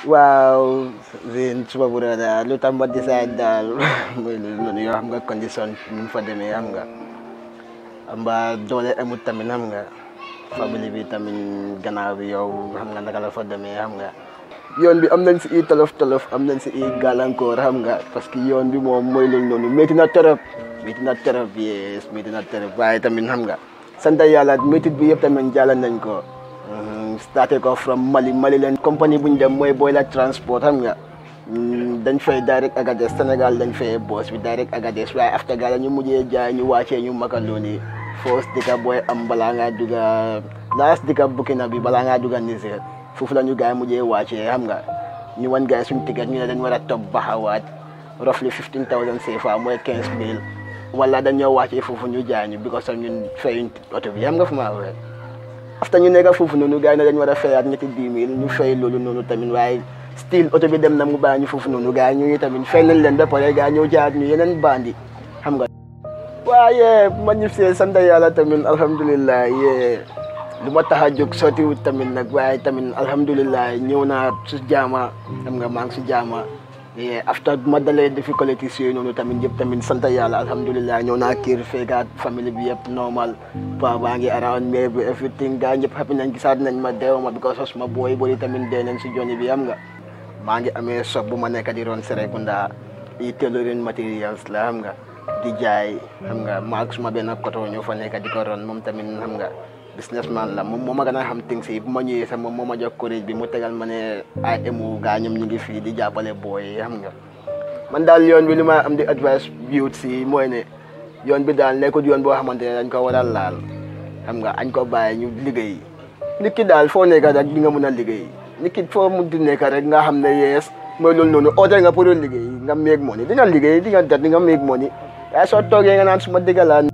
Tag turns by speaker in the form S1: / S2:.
S1: waaw Zine suma brother daal lu tax ma decide daal mooy loolu noonu yoo xam nga condition ñu fa demee xam nga amba doole amut tamit xam nga famille bi tamit gannaaw bi yow xam nga naka la fa demee xam nga yoon bi am nañ si i tolof tolof am nañ si i gàllankoor xam nga parce que yoon bi moom mooy loolu noonu métti na torop métti na torop yes métti na torop waaye tamit xam nga sant yàlla métit bi yëpp tamit jàll nañ ko starté ko from Mali Mali leen compagnie bu ñu dem mooy Boyla transport xam nga dañ fay direct Agadez Sénégal dañ fay boos bi direct Agadez waaye after gala ñu mujjee jaay ñu wàccee ñu Makalooni foos dika booy am balaa ngaa dugga laas dika Burkina bi balaa ngaa dugga Niger foofu la ñu gars yi mujjee wàccee xam nga ñu wan gars yi suñu ticket ñu ne dañ war a topp baxawaat roughly 15000 CFA mooy 15000 wala dañoo wàccee foofu ñu jaay ñu because of ñun fayuñ oto bi xam nga fu ma waxee after ñu nekk foofu noonu gars yi ne dañ war a fayaat ñetti 10 000 ñu fay loolu noonu tamit waaye still oto bi dem na mu bàyyi ñu foofu noonu gars yi ñu tamit fay nañ leen ba pare gars yi ñëw jaayat ñu yeneen bandi xam nga. waaye ma ñib see sant yàlla tamit alhamdulilah yee lu ma tax a jóg sottiwut tamit nag waaye tamit alhamdulilah ñëw naa su jaama xam nga maa ngi si jaama after ma dalee difficultés yooyu noonu tamit yëpp tamit sant yàlla alhamdulilah ñëw naa kër fekkaat famille bi yëpp normal pa baa ngi around me bi everything gaa ñëpp happy nañ gisaat nañ ma deew ma because of ma booy booy tamit dee nañ si joni bi xam nga maa ngi amee shop bu ma nekk di ron Serekunda i tailoring materials la xam nga di jaay xam nga maag suma benn koto ñoo fa nekk di ko ron moom tamit xam nga businessman la moom moo ma gën a xam things yi bu ma ñëwee sax moom moo ma jox courage bi mu tegal ma ne ay emu gaa ñoom ñu ngi fii di jàppale booy xam nga man daal yoon bi li ma am di advice youth si mooy ne yoon bi daal nekkul yoon boo xamante ne dañ ko war a laal xam nga añ ko bàyyi ñu liggéey nit ki daal foo nekk rek di nga mën a liggéey nit ki foo mun di nekk rek nga xam ne yees mooy loolu noonu oote nga pour liggéey nga meeg money di nga liggéey di nga dat di nga meeg money waaye soo toogee nga naan suma dëggalaan